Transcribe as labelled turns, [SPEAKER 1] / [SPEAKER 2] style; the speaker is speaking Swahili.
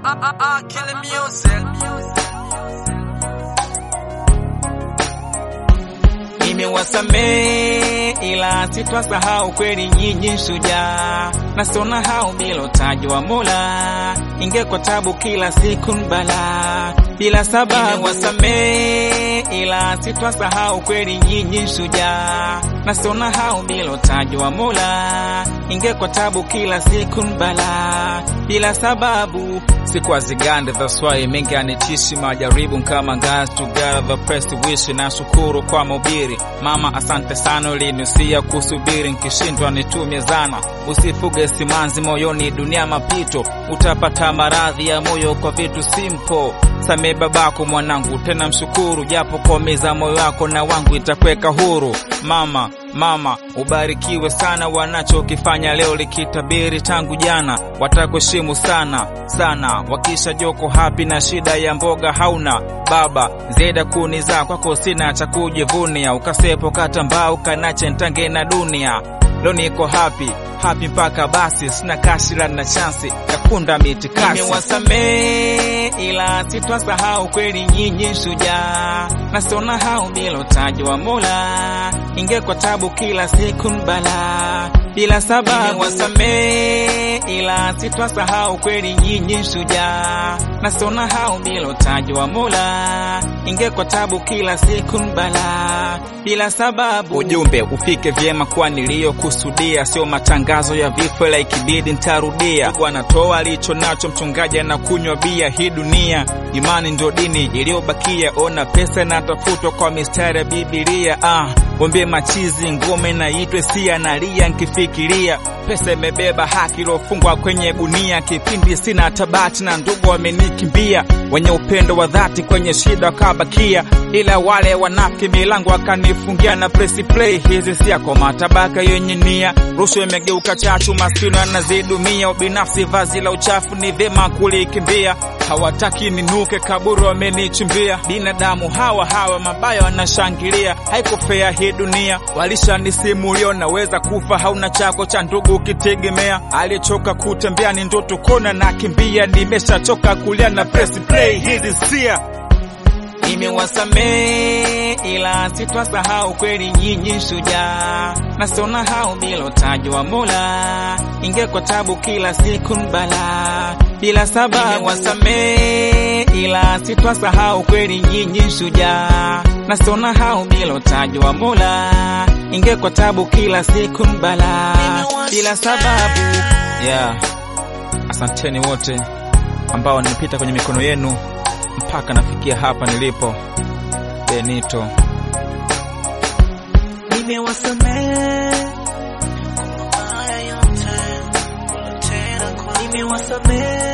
[SPEAKER 1] Killing music.
[SPEAKER 2] Nimewasamehe ila sitwasahau kweli nyinyi shujaa, na sona hao bila utajwa Mola, ingekuwa tabu kila siku mbala bila sababu. Nimewasamehe ila sitwasahau kweli nyinyi shujaa, na sona hao bila utajwa Mola, ingekuwa tabu kila siku mbala bila sababu. Sikuwa zigande that's why mengi anitishi majaribu kama guys together press wish na shukuru kwa mubiri mama, asante sana ulinusia kusubiri, nkishindwa nitumie zana, usifuge simanzi moyoni, dunia mapito, utapata maradhi ya moyo kwa vitu simple. Samee babako mwanangu, tena mshukuru, japo komeza moyo wako na wangu itakweka huru. Mama mama, ubarikiwe sana, wanachokifanya leo likitabiri tangu jana, watakuheshimu sana sana, wakisha joko hapi na shida ya mboga hauna baba zeda kuniza kwako sina cha kujivunia, ukasepo katambao kanache ntange na dunia Leo niko happy happy mpaka basi, sina kashira na chansi ya kunda miti kasi. Nimewasamehe ila sitwasahau kweli nyinyi shujaa, na sona hao bila utaji wa Mola, ingekuwa tabu kila siku mbala bila sababu. Nimewasamehe ila sitwasahau kweli nyinyi shujaa, na sona hao bila utaji wa Mola, ingekuwa tabu kila siku mbala bila sababu. Ujumbe ufike vyema kwa niliyokusudia, sio matangazo ya vifo, ila ikibidi ntarudia. Wanatoa alicho nacho, mchungaji anakunywa bia. Hii dunia imani ndio dini iliyobakia, ona pesa inatafutwa kwa mistari ya Bibilia. Ah, wambie machizi ngome na itwe sia nalia nkifikiria pesa imebeba haki iliyofungwa kwenye gunia. Kipindi sina tabati na ndugu wamenikimbia, wenye upendo wa dhati kwenye shida wakabakia, ila wale wanafiki milango wakanifungia na press play. Hizi si kwa matabaka yenye nia, rushwa imegeuka chachu, maskini anazidumia, ubinafsi vazi la uchafu, ni vyema kulikimbia. Hawataki ninuke, kaburi wamenichimbia. Binadamu hawa hawa mabaya wanashangilia, haikufea hii dunia, walishanisimulia naweza kufa, hauna chako cha ndugu ukitegemea. Alichoka kutembea ni ndoto kona na kimbia, nimeshachoka kulia na press play hizi sia Nimewasamehe ila sitwasahau kweli nyinyi shujaa, na sona hao bila utaji wa Mola, ingekuwa tabu kila siku mbala bila sababu. Nimewasamehe ila sitwasahau kweli nyinyi shujaa, na sona hao bila utaji wa Mola, ingekuwa tabu kila siku mbala bila sababu. Yeah, asanteni wote ambao nimepita kwenye mikono yenu mpaka nafikia hapa nilipo. Benito,
[SPEAKER 1] Nimewasamehe kwa mabaya yote ulotenda kwangu. Nimewasamehe